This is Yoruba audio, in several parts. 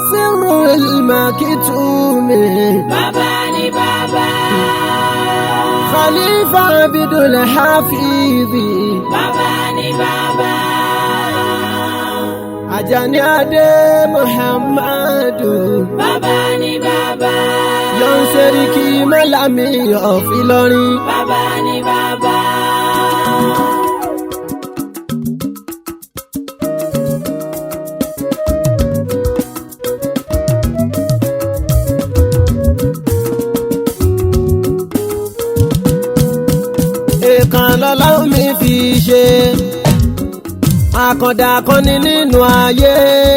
sírù ìmàkìtùmí. bàbá ni bàbá. khalifa abidul hafizi. bàbá ni bàbá. ajani adé muhammadu. bàbá ni bàbá. yọ̀n sẹ́ríkì mọ́lámì ọ̀fìlọ́rin. bàbá ni bàbá. èèkàn lọ́lọ́run mi fi ṣe àkàndá akọni nínú ayé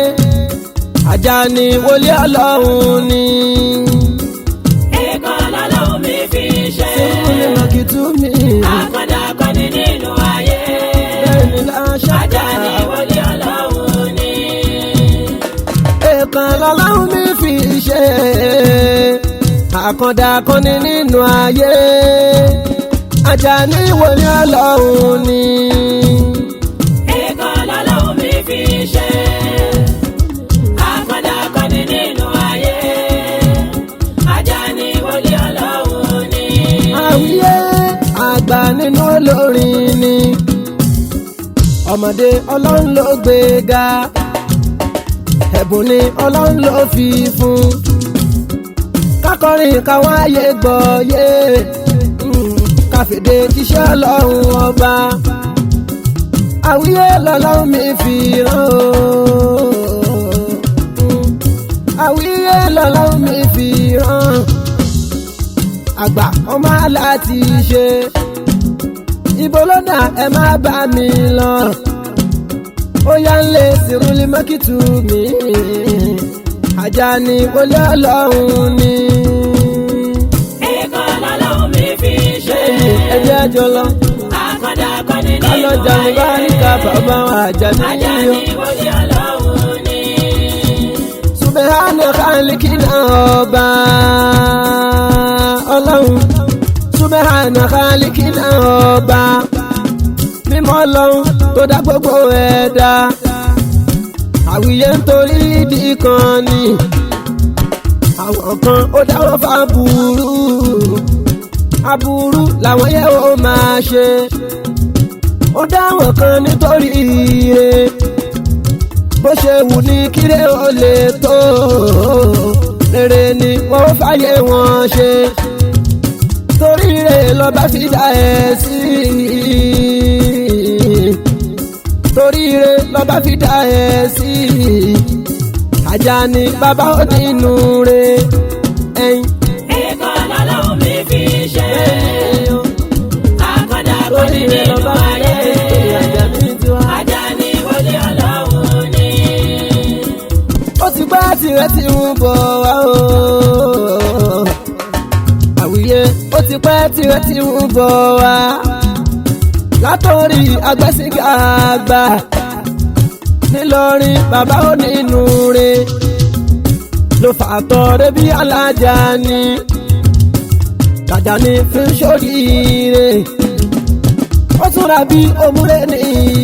Àjàní wòlíì ọlọ́run ni èèkàn lọ́lọ́run mi fi ṣe. símúlẹ̀ mọ̀kìtù mi àkàndá akọni nínú ayé. bẹ́ẹ̀ ni láṣà Àjàní wòlíì ọlọ́run ni. èèkàn lọ́lọ́run mi fi ṣe àkàndá akọni nínú ayé Àjàní wòlíì ọlọ́run ni èèkàn lọ́lọ́run mi fi ṣe. àkàndá akọni nínú ayé. Àjàní wòlíì ọlọ́run ni. àwíyé àgbà nínú olórin ni ọmọdé ọlọ́run ló gbé ga ẹ̀bùn ni ọlọ́run ló fi fún kákọrin káwọn ayé gbọ́ yé mm, káfíńdé jíṣẹ́ ọlọ́run ọba àwíyé lọ́lọ́run mi fi rán o Mm, àwíyé lọ́lọ́run mi fi rán àgbà ọmọ aláti ṣe ibo ló dà ẹ má bá mi lọ ó yá ń lé sírúlì mọ́kìtù mi Àjàní wọlé ọlọ́run ni èèkàn lọ́lọ́run mi fi ṣe. ẹjẹ́ àjọ lọ àkàndá akọni nínú kálọ̀jà ní bá ní ká bàbá Àjàní Àjàní yíyọ. wòlíì ọlọ́run ni. subahana khalikina ọba ọlọ́run subahana khalikina ọba mímọ́ ọlọ́run tó dá gbogbo ẹ̀dá àwíyé nítorí ìdí kan ni àwọn kan ó dáwọ́ fáburú aburú làwọn yẹ ó máa ṣe ó dáwọ́ kan nítorí ire bó ṣe wù ní kíre ó lè tó rere ni wọ́n fàyè wọn ṣe torí rẹ̀ lọ́ba fi dá ẹ sí torí rẹ̀ lọ́ba fi dá ẹ sí Àjàní bàbá ó nínú rẹ̀ ẹ̀yìn. èèkàn lọ́lọ́run mi fi ṣe. àkàndá akọni torí rẹ̀ nínú lọ́ba fi dá ayé. ẹ sí Àjàní tiwa. Àjàní wòlíì ọlọ́run ni. ó ti pẹ́ tirẹ̀ ti ń bọ̀ wá o. àwùyé ó ti pẹ́ tirẹ̀ ti ń bọ̀ wá. látọ̀rí agbẹ́sìgá àgbà nílọrin bàbá ò nínú re ló fà tọrẹ bí alájà ni Àjàní fi ń ṣoríire ó tún ra bí òmùrè ní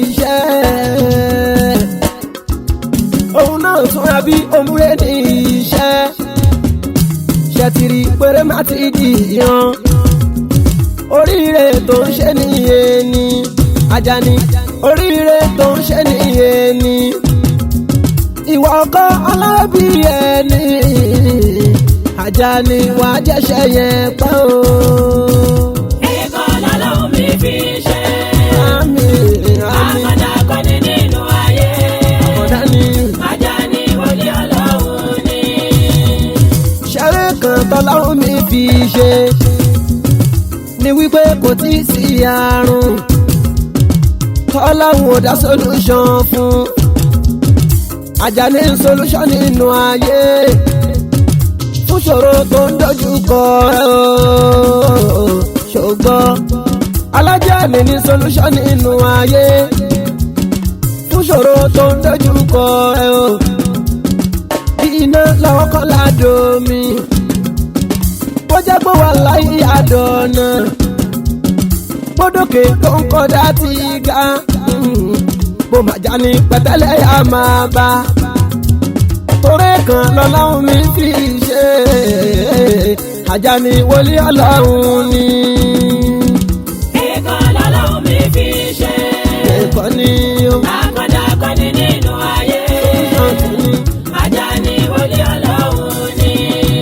iṣẹ́ òun náà túnra bí òmùrè ní iṣẹ́ ṣètìrì péré má ti di yan oríire tó ń ṣe nìyẹn ni Àjàní oríire tó ń ṣe nìyẹn ni ìwà ọkọ alábí ẹni Àjàní wàá jẹ́ṣẹ́ yẹn pẹ́ o. èèkàn lọ́lọ́run mi fi ṣe. Àmín àmín àkàndá akọni nínú ayé. ọ̀dà ni. Àjàní wòlíì ọlọ́run ni. ṣeré kan tọ́láhùn mi fi ṣe ni wípé kò tí ì sí àrùn tọ́láhùn ò dá solution fún Àjàní solution nínú ayé fún ṣòro tó ń dojú kọ ẹ o ṣùgbọ́n Alájàní ní solution nínú ayé fún ṣòro tó ń dojú kọ ẹ o iná lọ́wọ́ kọ́ ládùn mi. bó jẹ́ pé wà láyé àdọ̀nà. gbódòkè tó ń kọ́dá ti ga. bó má já ní pẹ̀tẹ́lẹ̀ yà máa bá. torí kan lọ́lọ́run mi fi ṣe Àjàní wòlíì ọlọ́run ni Ẹ̀kan lọ́lọ́run mi fi ṣe. ẹ̀kọ́ ni ó Àkàndá kọ́ni nínú ayé. ṣàǹtì ni. Àjàní wòlíì ọlọ́run ni.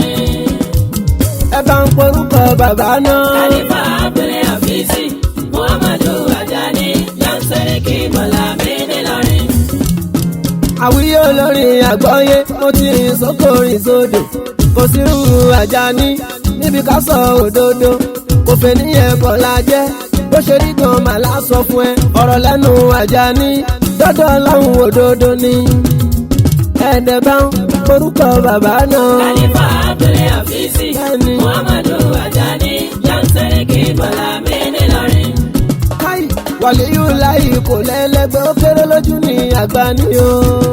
ẹ bá ń porúkọ bàbá náà. Khalifa Abdul Hafizi, Muhammadu Àjàní, Yansariki Bọ́lámi nílọrin. àwíyé olórin àgbọ́yé mo ti rìn sóko rìn sódò kò sí irú Àjàní níbi ká sọ òdodo kò fẹ́ níyẹn kọ́ la jẹ́ bó ṣe rí gan màlá sọ fún ẹ ọ̀rọ̀ lẹ́nu Àjàní dọ́dọ̀ ọlọ́run òdodo ni ẹ̀ẹ́dẹ̀ bá ń porúkọ bàbá náà. Khalifa Abdul Hafizi, Bẹ́ẹ̀ni. Muhammadu Àjàní, Yansariki Bọ́lámi nílọrin. káì wàlíyù láì kò lẹ́lẹ́gbẹ́ ó kéré lójú ní àgbà ni o.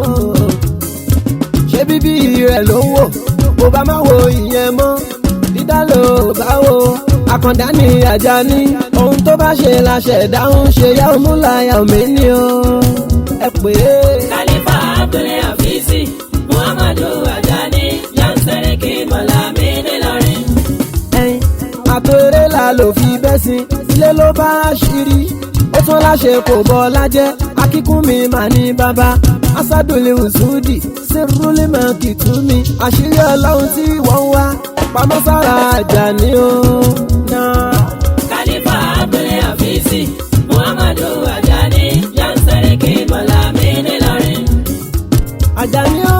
ṣé bíbí rẹ̀ ló ń wò kó bá má wo ìyẹn mọ́ dídá ló bá wo àkàndá ní Àjàní ohun tó bá ṣe la ṣẹ̀dá ń ṣe yá òmùláyà òmí ni o. ẹ pè é Khalifa Abdul Hafizi, Muhammadu Àjàní, Yansariki Bọ́lámi nílọrin. ẹyin àtòrè la ló fi bẹ́ sí ilé ló bá ṣírí ó tún láṣẹ kò bọ́ lájẹ́ akíkún mi mà ní bàbá asádùnlé ùsùdì sírúlé mà kìtúmi àṣírí ọlọ́run tí wọ́n wá pamọ́ sára Àjàní o náà. Khalifa Abdul Hafizi, Muhammadu Àjàní, Yansariki Bọ́lámi nílọrin. Àjàní o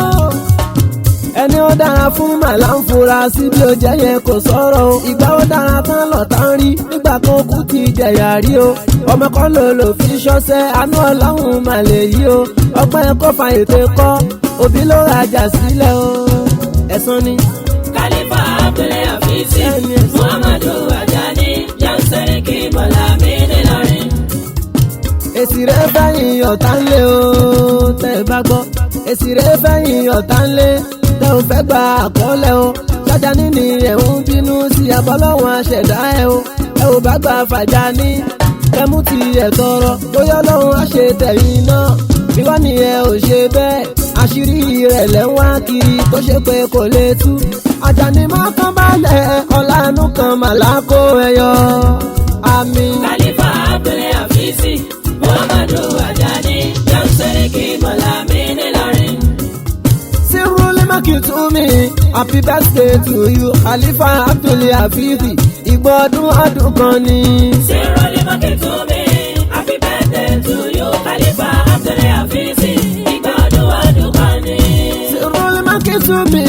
ẹni ó dára fún màlá ń fura sí bí ó jẹ́ yẹn kò sọ̀rọ̀ o ìgbà ó dára tán lọ́tà ń rí nígbà kan kú ti jẹ̀yà rí o ọmọ kan ló lò fi ṣọ́ṣẹ́ àánú ọlọ́run mà lè yí o ọgbọ́n ẹ̀kọ́ fa ètò ẹ̀kọ́ òbí ló rajà sílẹ̀ o ẹ̀sán ni. Khalifa Abdul Hafizi, Bẹ́ẹ̀ni. Muhammadu Àjàní, Yansariki Bọ́lámi nílọrin. èsì rẹ̀ fẹ́yìn ọ̀tá ń lé o tẹ́ ẹ bá gbọ́ èsì rẹ̀ fẹ́yìn ọ̀tá ń lé tẹ́ ò fẹ́ gba àkọọ́lẹ̀ o Àjàní ni ẹ̀ ń bínú sí abọ́lọ́wọ́n aṣẹ̀dá ẹ o ẹ ò bá gba Fàjàní kẹmú ti ẹ̀ tọrọ bóyá ọlọ́run á ṣe tẹ̀yìn náà bí wọ́n ní ẹ ò ṣe bẹ́ẹ̀ àṣírí rẹ̀ lẹ́ ń wá kiri tó ṣe pé kò lè tú Àjàní mọ́kàn balẹ̀ ọ̀làánú kan màlákó ẹyọ àmín. Khalifa Abdul Hafizi, Muhammadu Àjàní, Yansariki Bọ́lámi nílọrin. Siruli Makitumi, happy birthday to you, Khalifa Abdul Hafizi, ìgbọ́ ọdún ọdún kan ni. Siroli Makitumi, happy birthday to you, Khalifa Abdul Hafizi, ìgbà ọdún ọdún kan ni. Siruli Makitumi,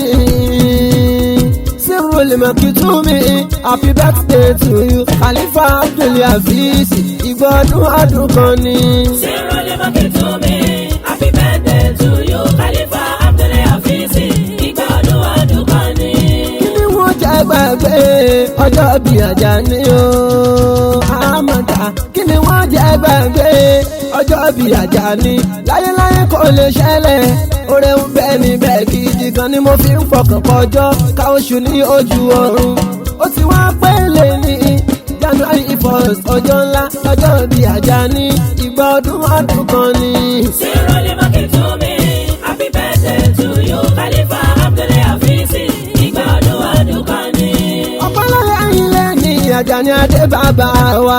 Siruli Makitumi, happy birthday to you, Khalifa Abdul Hafizi, ìgbọ́ ọdún ọdún kan ni. Siroli Makitumi, happy birthday to you, Khalifa Abdul Hafizi, ìgbà ọdún ọdún kan ni. Kí ni wọ́n jẹ́ gbàgbé ọjọ́ bí Àjàní o? Àmọ̀dá kí ni wọ́n jẹ́ gbàgbé ọjọ́ bí Àjàní? Láyéláyé kò lè ṣẹlẹ̀, oore ń bẹ níbẹ̀ gidi gan ni mo fi ń fọkàn kọjọ́ ká oṣù ní ojú ọ̀run. Ó ti wá pélé ní January first ọjọ́ ńlá ọjọ́ bí Àjàní ìgbà ọdún ọdún kan ni. Siroli Makitumi, happy birthday to you, Khalifa Abdul Hafizi, ìgbà ọdún ọdún kan ni. ọpọlọlẹ ilé ní Àjàní adé bàbá wa.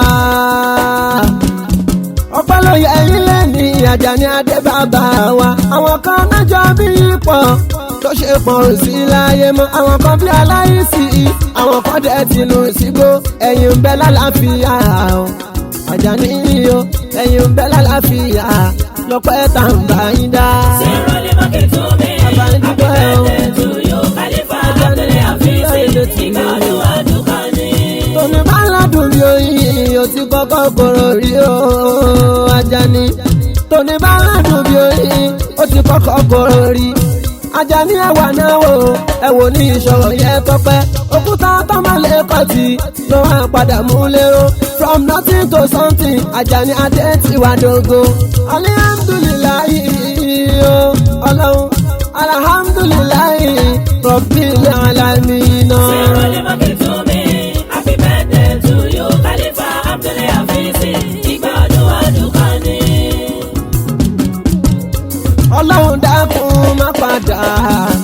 ọpọlọlẹ ilé ní Àjàní adé bàbá wa. àwọn kan mẹ́jọ bí pọ̀ tó ṣe pọ̀ ò sí láyé mọ́. àwọn kan bí aláìsí àwọn kan dẹ̀ tinú sígbó ẹ̀yìn ń bẹ lálàáfíà o. Àjàní o ẹ̀yìn ń bẹ lálàáfíà lọ́pẹ́ tá ń bá yín dá. Siroli Makitumi, Bàbá ń happy dúpẹ́ o. birthday to you, Khalifa Abdul Hafizi, ìgbà ọdún ọdún kan ni. Tòní bá ládùn bí oyin, o ti kọ́kọ́ kóró rí o, Àjàní. Tòní bá ládùn bí oyin, o ti kọ́kọ́ kóró rí. Àjàní ẹwà náà wò, ẹ wò ní ìṣòro yẹn tọpẹ́. Òkúta tọ́mọ̀lé kọ̀tì ló wá padà mú lérò. From nothing to something, Àjàní adé ti wá dógó. Alihamdulilayi o, Ọlọ́run. Alhamdulilayi, Rabbil Alamina. Siroli Makitumi, happy birthday to you, Khalifa Abdul Hafizi, ìgbà ọdún ọdún kan ni. ọlọ́run dákun má padà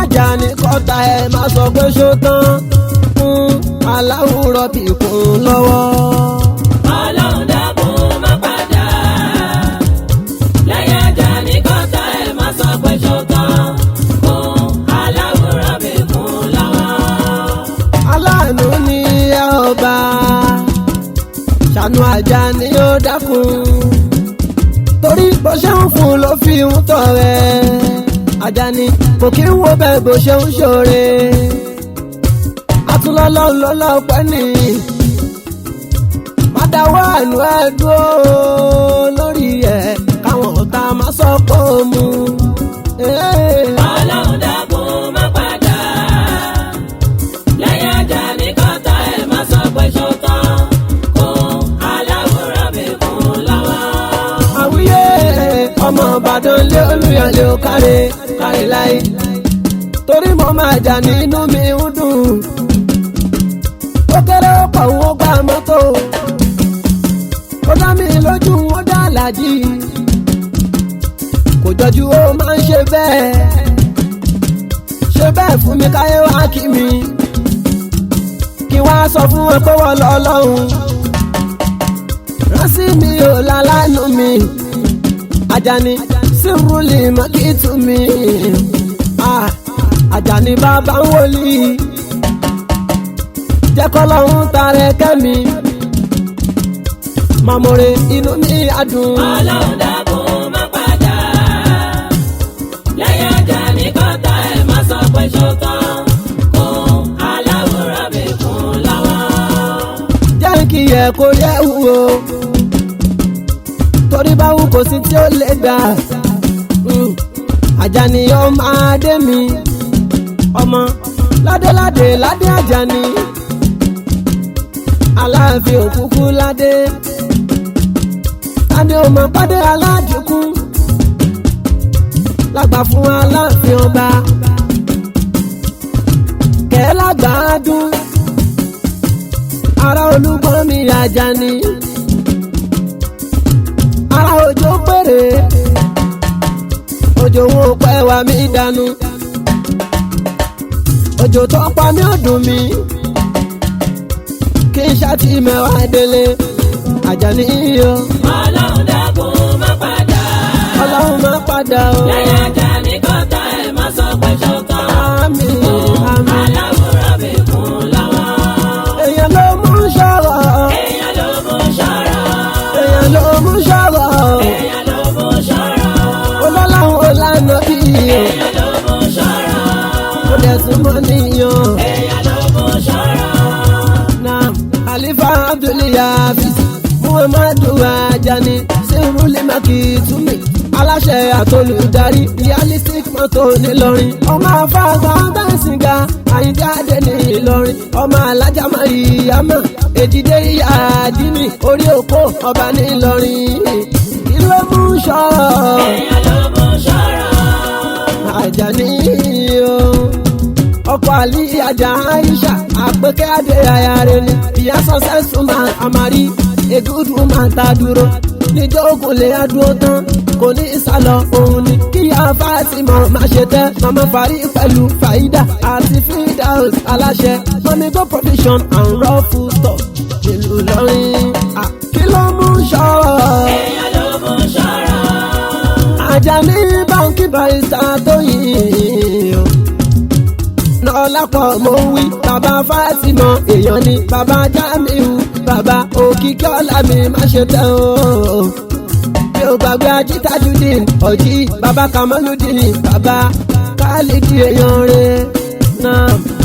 àjà ní kọ́ta ẹ̀ má sọ pé ṣó tán fún aláwùrọ̀ bí kún lọ́wọ́. ọlọ́run dákun má padà lẹ́yìn ajá ní kọ́tà ẹ̀ má sọ pé ṣòtán fún aláwòrán mi kún lọ́wọ́. aláàánú ni ẹ ọba ṣàánú àjà ni ó dákun torí bó ṣe ń fún ló fi ń tọrẹ àjà ni kò kí ń wo bẹ́ẹ̀ bó ṣe ń ṣoore atúlọ́lọ́run lọ́lá ọpẹ́ ni má dáwọ́ àánú ẹ dúró lórí ẹ̀ káwọn ọ̀tá má sọ pé ó mú. Hey. ọlọ́run dákun má padà lẹ́yìn ajá ní kọ́tà ẹ̀ má sọ pé ṣòtán fún aláwòrán mi kún lọ́wọ́. àwíyé ọmọ ìbàdàn lé olùyọlé ó káre káre láyé torí mo máa jà nínú mi ń dùn ó kéré ó pọ̀ ó gba mọ́tò ó dá mi lójú ó dá làjì kò jọjú ó máa ń ṣe bẹ́ẹ̀ ṣe bẹ́ẹ̀ fún mi káyé wá kí mi kí wá sọ fún wọn pé wọ́n lọ lọ́hùn rántí mi ò lálánú mi Àjàní sírúlì mọ́kìtù mi Ah, Àjàní bàbá ń wòlíì jẹ́ kọ́lọ́hún tarẹ̀ kẹ́mi màmúre inú mi adùn. ọlọ́run dákun má padà lẹ́yìn ajá ní kọ́tà ẹ̀ má sọ pé ṣòtán fún aláwòrán mi kún lọ́wọ́. jẹ́ kí yẹ kó yẹ wúwo torí báwo kò sí tí ó lè gbà Mm. Àjàní ọmọ adé mi ọmọ ládéládé ládé Àjàní aláàfin òkúkú ládé adé ọmọ pàdé aládìkú lágbà fún aláàfin ọba kẹ́ẹ́ lágbàádùn ara olúgbọ́n mi Àjàní ara òjò péré òjò wọn ò pẹ́ wá mi dànù òjò tó pa mí ò dùn mí kí n ṣáàtì mẹ́wàá délé Àjàní o ọlọ́run dákun má padà ọlọ́run má padà o lẹ́yìn ajá ní kọ́tà ẹ̀ má sọ pé ṣòtán àmì fún àmì aláwòrán mi kún lọ́wọ́. èèyàn ló mú sọ̀rọ̀ èèyàn ló mú ṣọ́rọ̀ èèyàn ló mú sọ̀rọ̀ èèyàn ló mú ṣọ́rọ̀ olólàwọ̀ olànà bí èèyàn ló mú ṣọ́rọ̀ ó dẹ̀ tún mọ́ níyàn. èèyàn ló mú ṣọ́rọ̀. Naam, Khalifa Abdulyafiz Muhammadu Ajani Siruli Makitumi aláṣẹ àtolùdarí realistic mọ́tò nílọrin ọmọ afáàgbà bẹ́ǹsìngà àyíndé adé ní ìlọrin ọmọ alájà mariama èjìdé ìyá àdínì orí òkò ọba nílọrin kí ló mú sọ èèyàn ló mú ṣọ́rọ̀. Àjàní o ọkọ àlì àjà aisha àpèké adé ayáre ni ìyá successful man amari a good woman ta dúró níjọ́ ogun lè adúró tán kò ní ìsàlọ̀ òun ni kíyà fásimọ̀ má ṣe tẹ́ mama fari pẹ̀lú faida àti fidaus aláṣẹ mami go provision and raw food stock nílùú lọ́rin Ah, kí ló mú ṣọ́ọ̀. èèyàn ló mú ṣọ́rọ̀. Àjàní báńkì barista tó yìn o. Lọ́lápọ̀ mo ń wí, bàbá Fátímọ̀ èèyàn ni bàbá Jamiu, bàbá Òkìkí ọ̀la mi má ṣe tẹ́ o. Mi ò gbàgbé Ajítájúdìn, ọ̀jí, bàbá Kamaludin, bàbá Kálídì èèyàn rẹ̀ náà.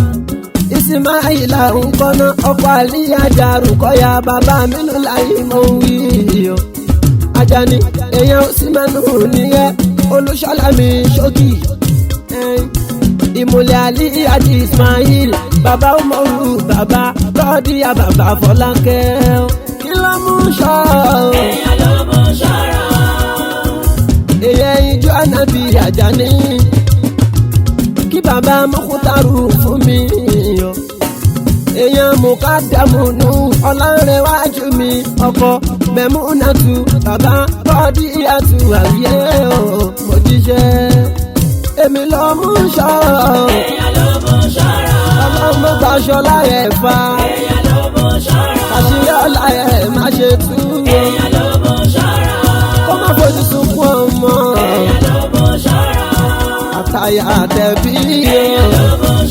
Ìsìmáìlà ń kọ́ná ọkọ̀ àlíyájà rúkọ́yà bàbá Mínú láyé mo ń wí o. Àjàní èèyàn ò sí mẹ́nu nìyẹn olùṣọ́lámi ṣókì ẹn. ìmùlẹ̀ àlí àti ismail bàbá umaru bàbá rọ́ọ̀dìyà bàbá fọlákẹ́ kí ló mú ṣọ́ èèyàn ló mú ṣọ́rọ̀. èèyàn ìjọ ànábì Àjàní kí bàbá mọ́kútàrú fún mi o èèyàn mùkádàmù nù ọlọ́rẹ̀wájú mi ọkọ mẹ́múnàtù bàbá bọ́dí àtù àwíyé o mo jíṣẹ́ èmi lọ mú ṣọ́ ṣọlá ẹ̀ fa èèyàn ló mú ṣọ́ra. àṣírí ọ̀la ẹ̀ má ṣe tú o èèyàn ló mú ṣọ́ra. kó má fojú sunkún ọmọ èèyàn ló mú ṣọ́ra. àtàyà àtẹ̀bí o èèyàn ló mú